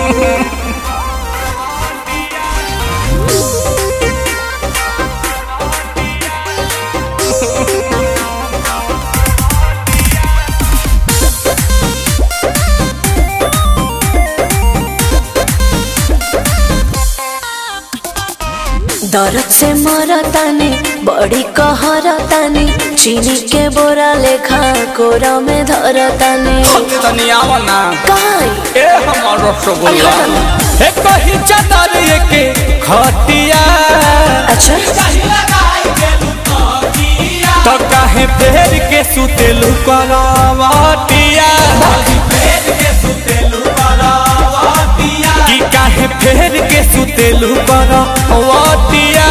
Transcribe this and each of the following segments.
दर्द से मरतानी बड़ी कहरतानी चीनी के बोरा लेखा कोरा में धरतानी तनी आवा ना काई ए हमर रसगुल्ला अरे हटो ए कही चादर के खटिया अच्छा तो काहे फेर के सुतेलु करवटिया कि काहे फेर के सुतेलु करवटिया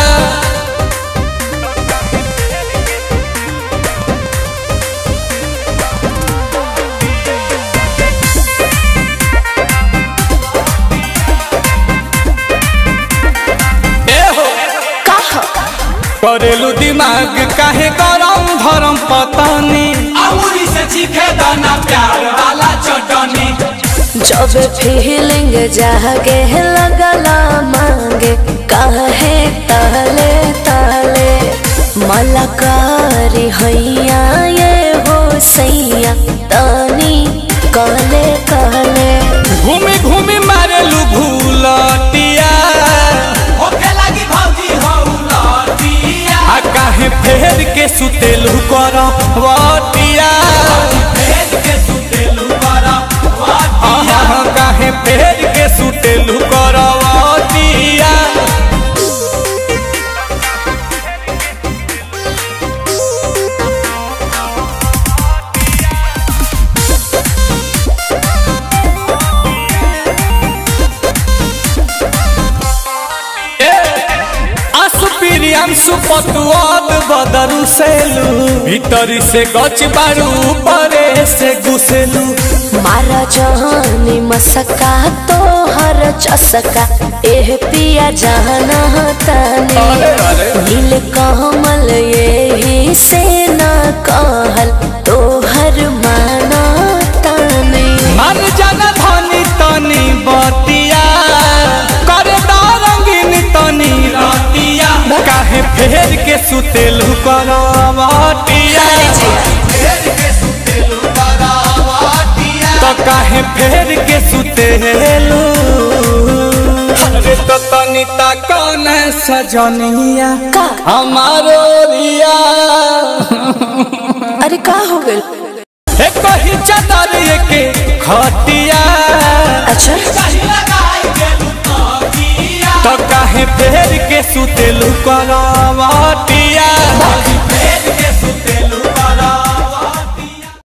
ए हो कहा करेलू दिमाग काहे गरम धरम पतानी अमूरी से चीखे दाना प्यार वाला चटनी जब फीलिंग जागे लगला मांगे काहे ताले ताले मलकारी हैया ये हो सैया तानी काले काले घूमी घूमी मारेलू भूलटिया होके लगी भौजी हो लटिया आ काहे फेर के सुतेलू करवटिया भेज के सुतेलू बड़ा आहा काहे फेर के सुतेलू करवटिया असुपिरियांसु पतुआद बदरु सेलू भीतरी से गच बारू परे से घुसेलू मारा जहानी मसका तो हर चसका एह पिया जाना ताने अरे, अरे। नील कमल यही से न कहल तो हर माना ताने मन जन धनी तनी बतिया कर रंगीन तनी रतिया काहे फेर के सुतेलू करवटिया भेज के सुतेलू बड़ा तो काहे फेर के सुतेलू अरे तो तनी ता कौन सजनिया का हमारो रिया अरे का हो गइल हे कही चादर के खटिया अच्छा लगाई के लुकिया तो काहे फेर के सुतेलू करवटिया